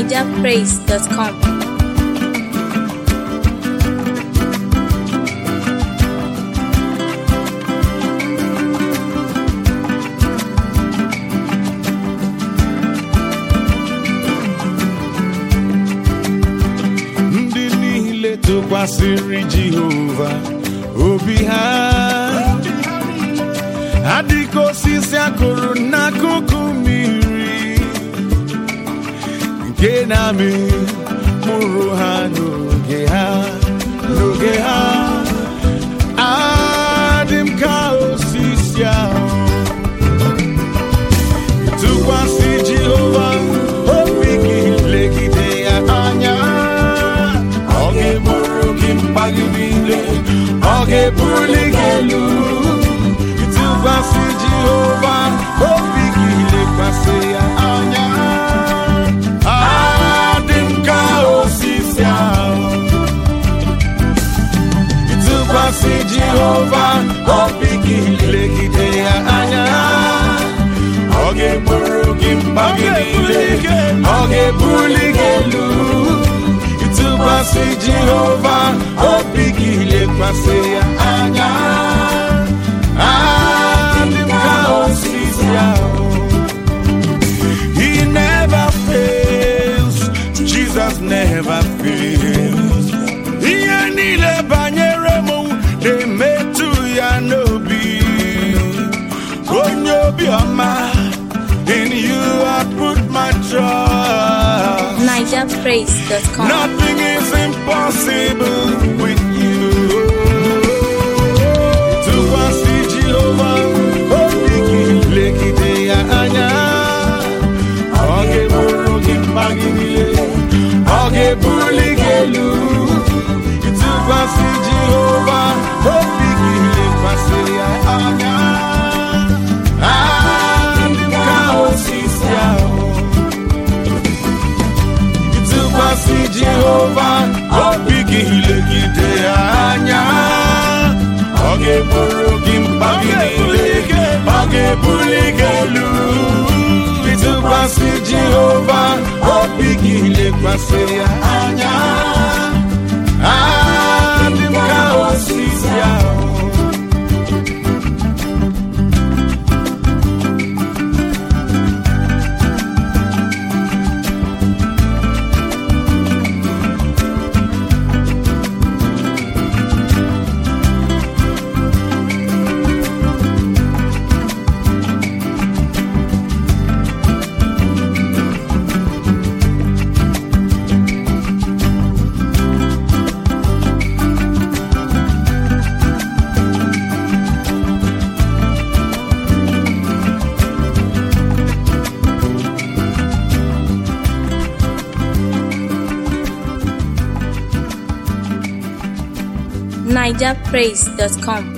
nigerpraise.com. ndị niile tụkwasịrị Jehova obi ha adịka osisi akụrụ n'akụkụ mmiri nke na-amị mkpụrụ ha n'oge ha n'oge ha adị m ka osisi ahụ tụkwasị Jehova obi gị legide ya anya ọ ga-eburu gị mkpa gị niile ọ ga-ebuli gị elu tụkwasị Jehova obi gị lekwasị ya anya adị m ka osisi ahụ tụkwasị Jehova obi gị legide ya anya ọ ga-eburu gị mkpa gị niile ọ ga-ebuli gị elu ịtụkwasị Jehova obi gị lekwasị ya anya adị m ka osisi ahụ He never fails Jesus never fails ihe niile banyere m na-emetụ ya n'obi onye obiọma in you I put my trust nigerpraise.com. Nothing is impossible with you. Tụkwasị Jehova obi gị legide ya anya. Ọ ga-eburu gị mkpa gị niile. Ọ ga-ebuli gị elu. Tụkwasị Jehova obi gị lekwasị ya anya. Adị m ka osisi ahụ. tụkwasị Jehova obi gị legide ya anya ọ ga-eburu gị mkpa gị niile ọ ga-ebuli gị elu ịtụkwasị Jehova obi gị lekwasị ya anya adị m ka osisi ahụ nigerpraise.com.